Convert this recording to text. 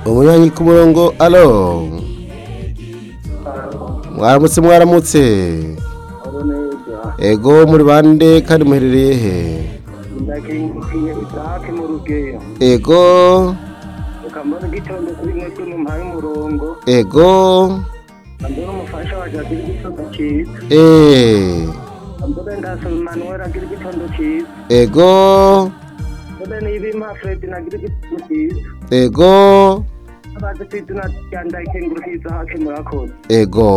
umunyanyi ku murongo alo mwaramutse mwaramutse Aro neza ego muri bande kandi muherereye he ndakingiye itake mu rugeyo ego ukambona igitondo kuri mwebwe mumpaye umurongo ego ambona umufasha waje agira igitondo cyiza eh ambona ndasaba Emmanuel agira igitondo cyiza ego ambona niba impa Fred nagira igitondo cyiza ego abaze ku izina rya ndayikengurukiza hake murakoze ego